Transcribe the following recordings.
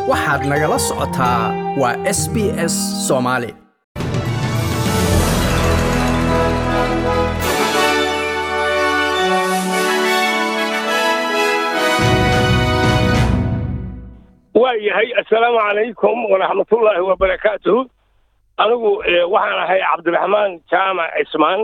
waxaad nagala socotaa waa s b s soomaali waa yahay assalaamu calaykum waraxmatullaahi wabarakaatuhu anigu waxaan ahay cabdiraxmaan jaamac cismaan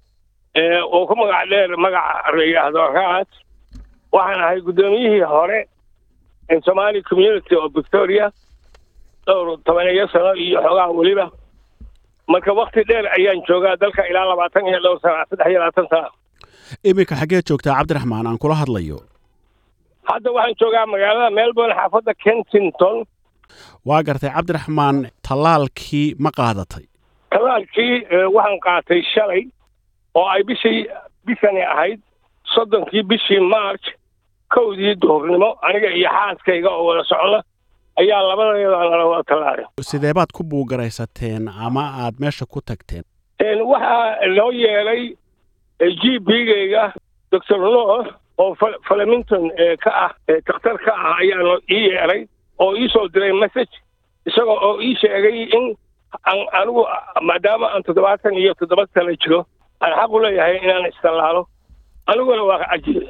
oo ku magac dheer magaca la yidhaahdo raad waxaan ahay guddoomiyihii hore somali community of victoria dhowr tobaneeyo sano iyo xoogaha weliba marka wakti dheer ayaan joogaa dalka ilaa labaatan iyo dhowr sana saddex iyo labaatan sana iminka xaggee joogtaa cabdiraxmaan aan kula hadlayo hadda waxaan joogaa magaalada melbourne xaafadda kensington waa gartay cabdiraxmaan tallaalkii ma qaadatay tallaalkii waxaan qaatay shalay oo ay bishii bishani ahayd soddonkii bishii march kowdii duhurnimo aniga iyo xaaskayga oo wada socda ayaa labadeeda nala wada tallaalay sidee baad ku buugaraysateen ama aad meesha ku tagteen waxaa loo yeelay g b-gayga doctor no oo flemington ka ah dakhtar ka ah ayaa ii yeelay oo ii soo diray message isagoo oo ii sheegay in anigu maadaama aan toddobaatan iyo toddoba sano jiro aan xaq u leeyahay inaan istallaalo aniguna waa cajiib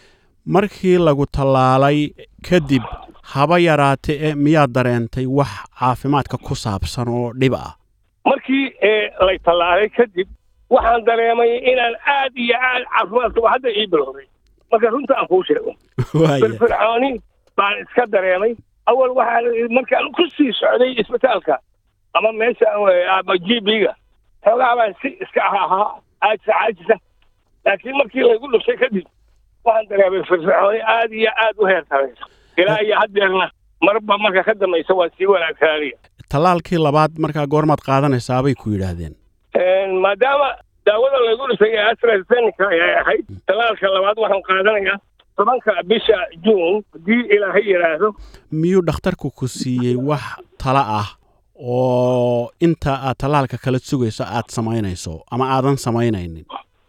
markii lagu tallaalay kadib haba yaraate e miyaad dareentay wax caafimaadka ku saabsan oo dhib ah markii lay tallaalay kadib waxaan dareemay inaan aad iyo aad caafimaadka waa hadda ii bilowday marka runta aan kuu sheego firfircooni baan iska dareemay awal waxaa markaan ku sii socday isbitaalka ama meesha ama g b-ga xoogaa baan si iska ahaa caajisa caajisa laakiin markii laygu dhushay kadib waxaan dareemay firfircooni aad iyo aad u heer saraysa ilaa iyo haddeerna marba marka ka dambaysa waan sii wanaagsaanaya tallaalkii labaad markaa goormaad qaadanaysaa bay ku yidhaahdeen maadaama daawada laygu dhisay ee astrazeneca ayay ahayd tallaalka labaad waxaan qaadanayaa tobanka bisha juun haddii ilaahay yidhaahdo miyuu dhakhtarku ku siiyey wax tala ah oo inta aad tallaalka kala sugayso aad samaynayso ama aadan samaynaynin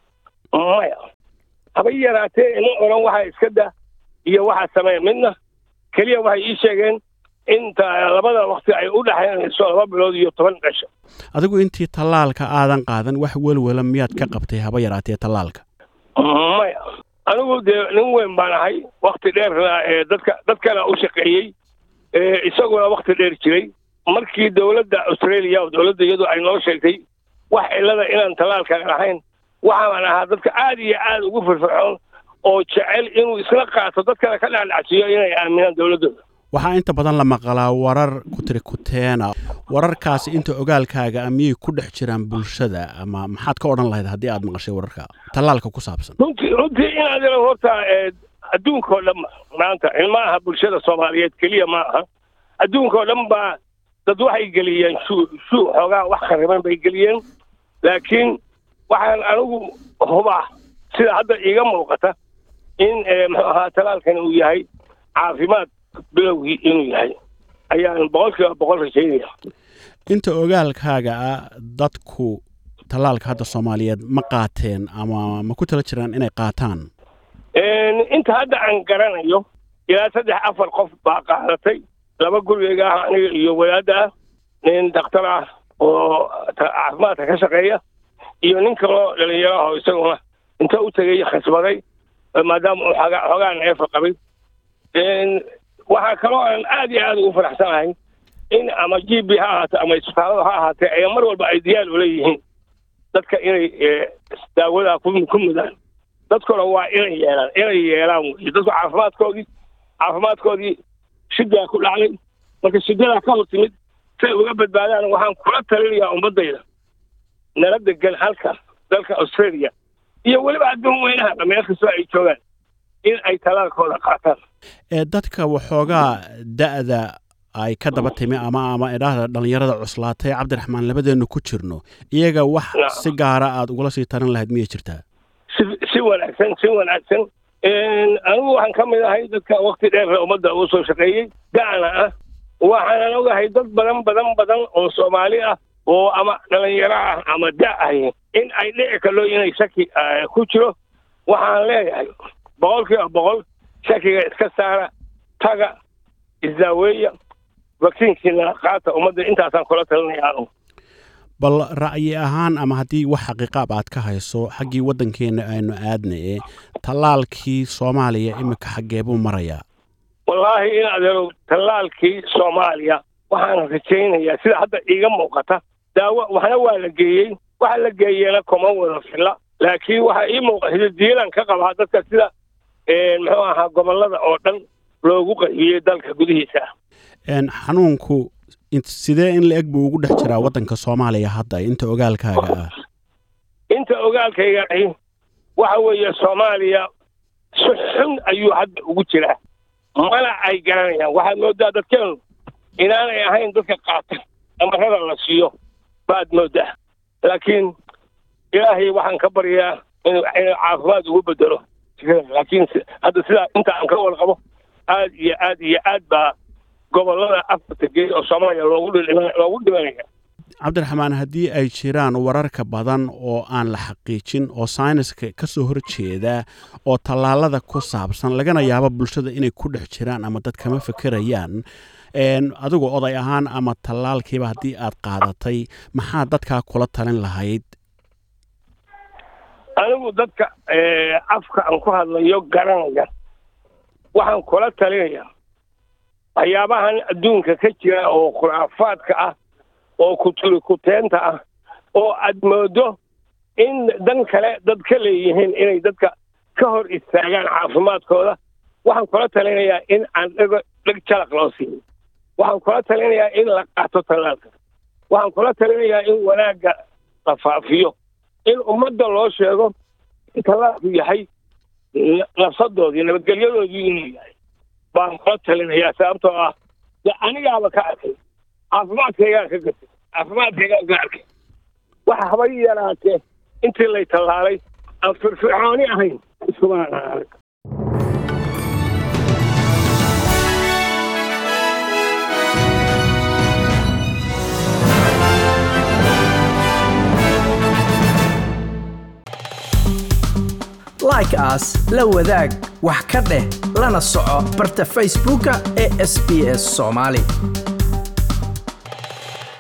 maya haba yaraatee ima odhan waxaa iska da iyo waxaa sameeya midna keliya waxay ii sheegeen inta labada wakti ay u dhexaynayso laba bilood iyo toban dhasho adigu intii tallaalka aadan qaadan wax welwela miyaad ka qabtay haba yaraatee tallaalka maya anigu dee nin weyn baan ahay wakti dheerna ee dadka dadkana u shaqeeyey isaguna wakti dheer jiray markii dowladda australia oo dowladda iyadu ay noo sheegtay wax cillada inaan tallaalkan lahayn waxaan ahaa dadka aad iyo aad ugu firfircoon oo jecel inuu isla qaato dadkana ka dhacdhacsiiyo inay aaminaan dowladdooda waxaa inta badan la maqlaa warar ku tiri kuteena wararkaasi inta ogaalkaaga a miyay ku dhex jiraan bulshada ama maxaad ka odhan lahayd haddii aad maqashay wararka tallaalka ku saabsan runtii runtii inaad ila horta adduunka oo dhan maanta ma aha bulshada soomaaliyeed keliya ma aha adduunka oo dhan baa dad waxay geliyeen shuu shuu xoogaa wax khariban bay geliyeen laakiin waxaan anigu hubaa sida hadda iiga muuqata in muxuu ahaa tallaalkani uu yahay caafimaad bilowgii inuu yahay ayaan boqol kiiba boqol rajaynaya inta ogaalkaaga ah dadku tallaalka hadda soomaaliyeed ma qaateen ama ma ku tala jiraan inay qaataan inta hadda aan garanayo ilaa saddex afar qof baa qaadatay laba gurigeyga ah aniga iyo wadaadda ah nin dakhtar ah oo caafimaadka ka shaqeeya iyo nin kaloo dhalinyaro ah oo isaguna inta u tegay khasbaday maadaama uu xoogaa neefa qabay waxaa kaloo aan aad iyo aad ugu faraxsanahay in ama g b ha ahaatee ama isbitaallada ha ahaatee ay mar walba ay diyaar ula yihiin dadka inay daawadaa ku mudaan dadkuna waa inay yeelaan inay yeelaan wey dadku caafimaadkoodii caafimaadkoodii shidaa ku dhacday marka shidadaa ka hor timid say uga badbaadaan waxaan kula talinayaa ummaddayda nala degan halka dalka australia iyo weliba adduun weynaha meel kastoo ay joogaan in ay tallaalkooda qaataan ee dadka waxoogaa da'da ay ka daba timi ama ama idhaahda dhallinyarada cuslaatay cabdiraxmaan labadeennu ku jirno iyaga wax si gaara aad ugula sii tarin lahayd miyay jirtaa si si wanaagsan si wanaagsan anigu waxaan ka mid ahay dadka wakti dheerna ummadda uu soo shaqeeyey da'na ah waxaanan ogahay dad badan badan badan oo soomaali ah oo ama dhalinyaro ah ama da ahi in ay dhici karlo inay shaki ku jiro waxaan leeyahay boqol kiiba boqol shakiga iska saara taga isdaaweeya vakiinkiina qaata ummadda intaasaan kula talinaya anu bal ra'yi ahaan ama haddii wax xaqiiqaab aad ka hayso xaggii waddankeenna aynu aadnaye tallaalkii soomaaliya iminka xaggee buu marayaa wallaahi in adeero tallaalkii soomaaliya waxaan rajaynayaa sida hadda iiga muuqata daawo waxna waa la geeyey waxa la geeyena kuma wada filla laakiin waxaa ii muuqata diilan ka qabaa dadka sida muxuu ahaa gobollada oo dhan loogu qaybiyey dalka gudihiisa xanuunku sidee in la-eg buu ugu dhex jiraa waddanka soomaaliya hadda inta ogaalkaaga ah inta ogaalkayga ahi waxa weeye soomaaliya si xun ayuu hadda ugu jiraa mana ay garanayaan waxaad moodaa dadkeenu inaanay ahayn dadka qaata amarada la siiyo baad moodaa laakiin ilaahay waxaan ka baryaa inuu inuu caafimaad ugu bedelo laakiin hadda sidaa inta aan ka warqabo aad iyo aad iyo aad baa gobollada afarta geed oo soomaaliya loogu loogu dhimanaya cabdiraxmaan haddii ay jiraan wararka badan oo aan la xaqiijin oo sayniska ka soo horjeeda oo tallaalada ku saabsan lagana yaabo bulshada inay ku dhex jiraan ama dad kama fekerayaan adigu oday ahaan ama tallaalkiiba haddii aad qaadatay maxaa dadkaa kula talin lahayd anigu dadka afka aan ku hadlayo garanaya waxaan kula talinayaa waxyaabahan adduunka ka jira oo khuraafaadka ah oo kuturi kuteenta ah oo aad moodo in dan kale dad ka leeyihiin inay dadka ka hor istaagaan caafimaadkooda waxaan kula talinayaa in aan dhego dheg jalaq loo siiyo waxaan kula talinayaa in la qaato tallaalka waxaan kula talinayaa in wanaagga la faafiyo in ummadda loo sheego in tallaalku yahay nafsadoodii nabadgelyadoodii inuu yahay baan kula talinayaa sababtoo ah de anigaaba ka arkay caafimaadkaygaan ka gatay caafimaadkaygaan ka arkay waxa haba yaraatee intii lay tallaalay aan firfircooni ahayn iskumaan arag like aas la wadaag wax ka dheh lana soco barta facebooka ee sb s soomaali